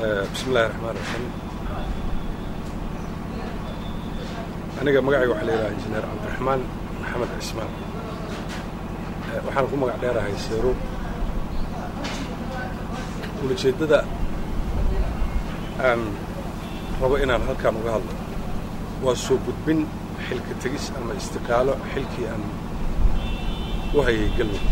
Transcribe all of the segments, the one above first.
bismi illahi raxmaan raxiim aniga magacayga waxaa la yidhaha injineer cabdiraxmaan maxamed cismaan waxaan ku magac dheerahay seero ulajeeddada aan rabo inaan halkaan uga hadlo waa soo gudbin xilka tegis ama istiqaalo xilkii aan u hayay galmudug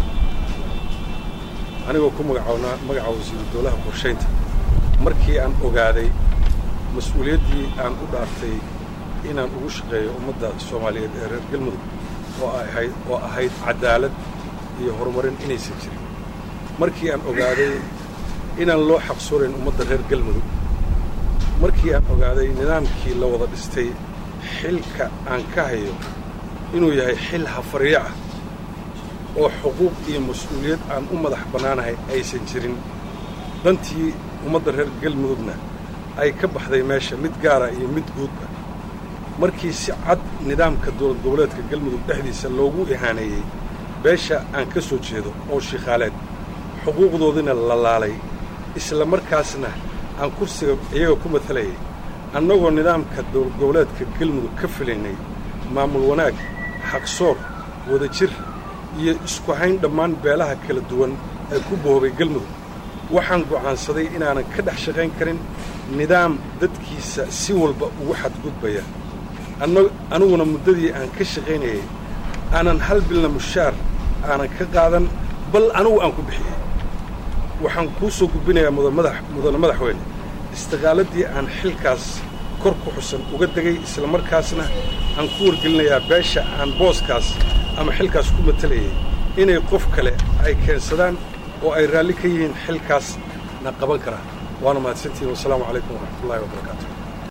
anigoo ku magacawnaa magaca wasiiru dowlaha qorshaynta markii aan ogaaday mas-uuliyaddii aan u dhaartay inaan ugu shaqeeyo ummadda soomaaliyeed ee reer galmudug oo ahayd oo ahayd caddaalad iyo horumarin inaysan jirin markii aan ogaaday inaan loo xaqsoonayn ummadda reer galmudug markii aan ogaaday nidaamkii la wada dhistay xilka aan ka hayo inuu yahay xil hafaryo ah oo xuquuq iyo mas-uuliyad aan u madax bannaanahay aysan jirin dantii ummadda reer galmudugna ay ka baxday meesha mid gaara iyo mid guudba markii si cad nidaamka dowlad goboleedka galmudug dhexdiisa loogu ihaaneeyey beesha aan ka soo jeedo oo shiikhaaleed xuquuqdoodina la laalay isla markaasna aan kursiga iyaga ku matalayay annagoo nidaamka dowlad goboleedka galmudug ka filaynay maamul wanaag xaqsoor wadajir iyo isku hayn dhammaan beelaha kala duwan ee ku boobay galmudug waxaan go'aansaday inaanan ka dhex shaqayn karin nidaam dadkiisa si walba ugu xadgudbaya aniguna muddadii aan ka shaqaynayay aanan hal bilna mushaar aanan ka qaadan bal anigu aan ku bixiyey waxaan kuu soo gudbinayaa mudane madaxweyne istiqaaladii aan xilkaas kor ku xusan uga degay isla markaasna aan ku wargelinayaa beesha aan booskaas ama xilkaas ku matalayay inay qof kale ay keensadaan oo ay raalli ka yihiin xilkaasna qaban karaan waana mahadsantihin wasalaamu calaykum waraxmatullahi wabarakaatu